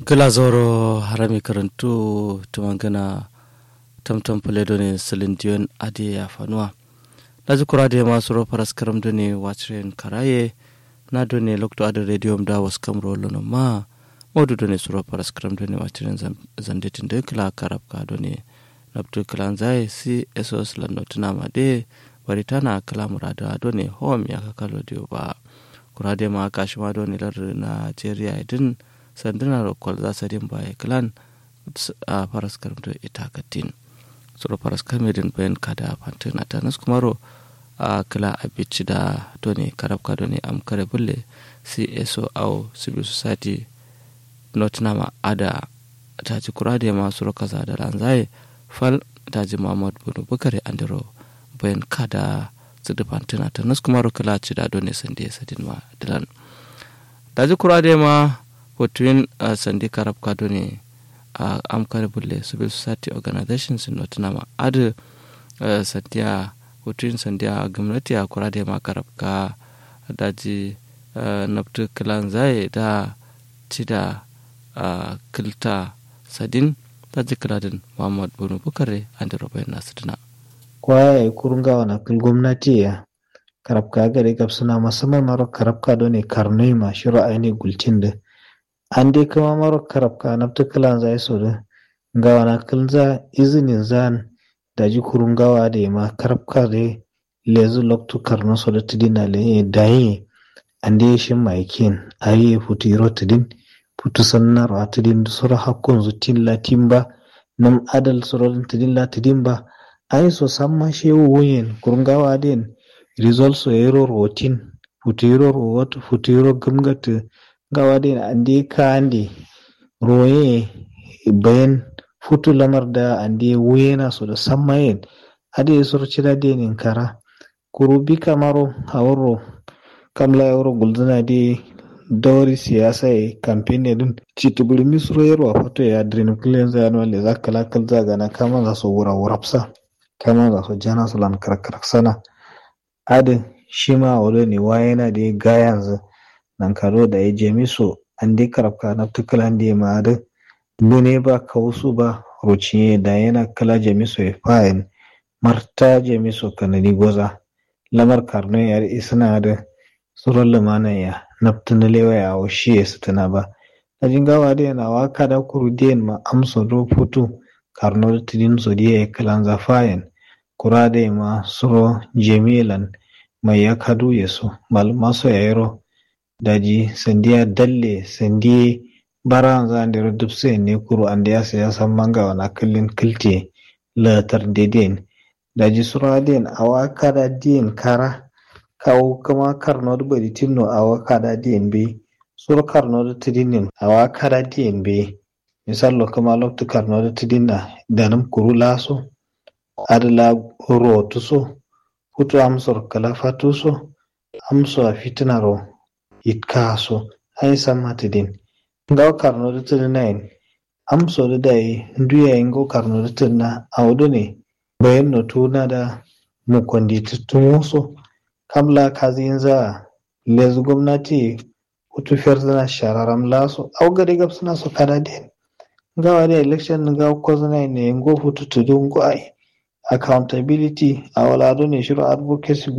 gila zoro harami karantu tumangana tamtam puledo ne silindiyon ade ya fanuwa laji kura da masu ro paras karam do ne wachren karaye na do ne lokto ade radio da was kamro lono ma modu do ne suro paras karam do ne wachren zandetin de kala karab ka do ne nabtu kalan zai si esos la notuna ma de baritana kala murada do ne home ya kakalo dio ba kura da ma kashima do ne lar Nigeria din sandunar kwal za su din baya kilan a faras karamto ita katin suru faras kamedin bayan kada fantin a tanas kumaro a kila abici da doni karabka doni am kare bulle cso au civil society nottingham ada taji kurade masu rokaza da ranzaye fal taji muhammad bunu bukare andiro bayan kada su da fantin a tanas kumaro kila ci da doni sande sadin ma dilan taji kurade ma between uh, sandi karab kado ne a uh, amkar bulle civil society organizations in nottingham adu uh, sandiya between sandiya gwamnati a kura da ma karab ka daji uh, nabtu kilan zai da ci da uh, kilta sadin daji kiladin muhammad bunu bukare an da rubayin nasu dina kwaya ya kurunga wana kil gwamnati ya karab ka gare gabsuna musamman maro karab ka ne karnoi ma shiro aini gulcin da an dai kama maro karab ka nafta kilan zai so da gawa na kilza izinin zan da ji kurun gawa da ma karab ka da lezu loktu karno so da tidina le dayi an dai shin maikin ayi futu iro tidin futu sannar a tidin da sura hakkun zutin latin ba nam adal sura tidin la tidin ba ayi so samma shewu wuyen kurun gawa den result so ero rotin futu iro rowat futu iro gamgata gawa den ande kande roye bayan futu lamar da ande wuyena so da sammayen ade sorcira denin kara kurubi kamaro hawaro kamla yawro gulduna de dawri siyasa e campaign dun citubuli misro yaro fato ya drin kulen za no le zakala kal zaga na kama za so wura wurapsa kama za so jana so lan karak sana ade shima wolo ne wayena de gayanzu nan karo da ya je miso an dai karafka na tukalan da ma da dune ba kausu ba ruciye da yana kala je miso ya fayin marta je miso kanadi goza lamar karno ya isna da tsoron lumana ya naftin lewa ya washe ya tana ba a jingawa da yana waka da kuru diyan ma amsa do futu karno da tidin so diya ya kalan zafayin kura da ma suro jemilan mai ya kadu ya so masu yayiro daji sandiya dalle sandiye bara za ndero dubse ne kuru ande ya saya san manga wana kallin kilte latar deden daji sura den awa kada den kara kawo kama karno da bari tinno awa kada den be sura karno da tidinin awa kada den be misalo kama loktu karno da tidinna danam kuru laso adala rotuso futu amsor kala fatuso amso a fitinaro itkaso ai sammata din ngaw karno da tirna en am so da dai nduya en go karno da tirna awdo ne bayan no tuna da mu kondi tutumuso kamla kazin za lezu gwamnati utu ferzana shararam laso aw gari gab suna so kada den ngawa da election ngaw ko zana ne ngo futu tudun go ai accountability awala do ne shiru advocacy